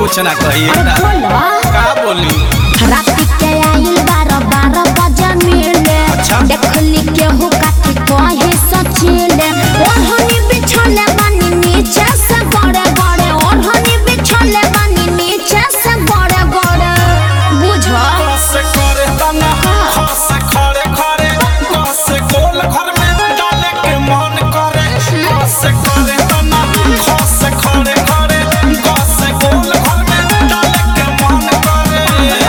कुछ ना कही अरे बोलो का बोली राति के आइल बारह बारह बजे मिले अच्छा। देखली केहू काठी कहे सचिले ओढ़नी बिछले बानी नीचे से गड़े गड़े ओढ़नी बिछले बानी नीचे से गड़े गड़े बुझो से करे तना खस खड़े खड़े कस गोल घर में डाले के मन करे कस करे तना खस खड़े खड़े कस गोल घर में डाले के मन करे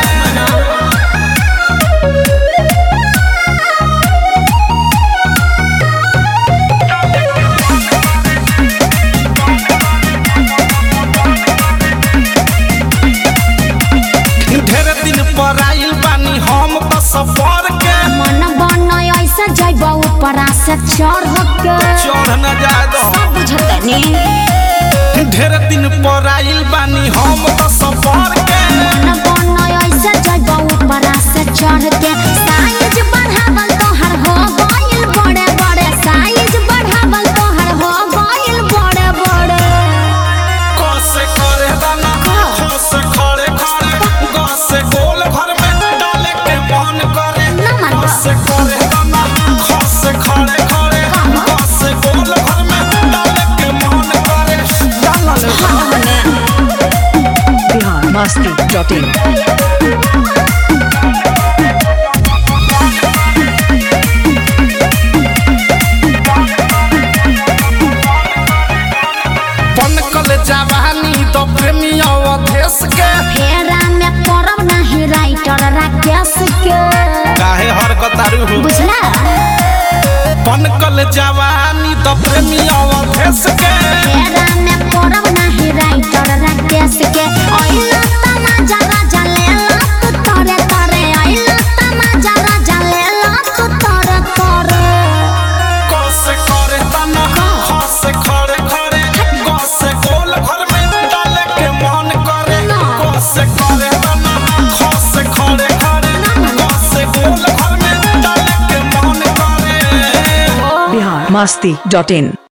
ढेर दिन पर आइल बानी हम तो सफर के मन बन ऐसे जैब ऊपरा से चढ़ के चढ़ न जाए दो सब बुझतनी ढेर दिन पर आइल बानी हम तो सफर के मन बन ऐसे जैब ऊपरा से चढ़ के साइज बढ़ावल तोहर हो गइल बड़े बड़े साइज बढ़ावल तोहर हो गइल बड़े बड़े कस करे दाना खस खड़े खड़े गस गोल घर में डाले के मन करे नमन बा। कस करे दाना खस खड़े खड़े गस गोल घर में डाले के मन करे डालल बिहार मस्ती डॉट इन पनकल जवानी तो प्रेमी अवधेश के फेरा में पड़ब नहीं राइटर राकेश के काहे हरकतारू हो बुझला पनकल जवानी तो प्रेमी अवधेश के फेरा में पड़ब नहीं राइटर राकेश के ओइला तमाजा राजा लेला तू तोरे तोरे ओइला तमाजा राजा लेला तू तोरे तोरे कस करे तना खस खड़े खड़े गस गोल घर में डाले के मन करे कस करे तना खस खड़े खड़े गस गोल घर में डाले के मन करे बिहार मस्ती डॉट इन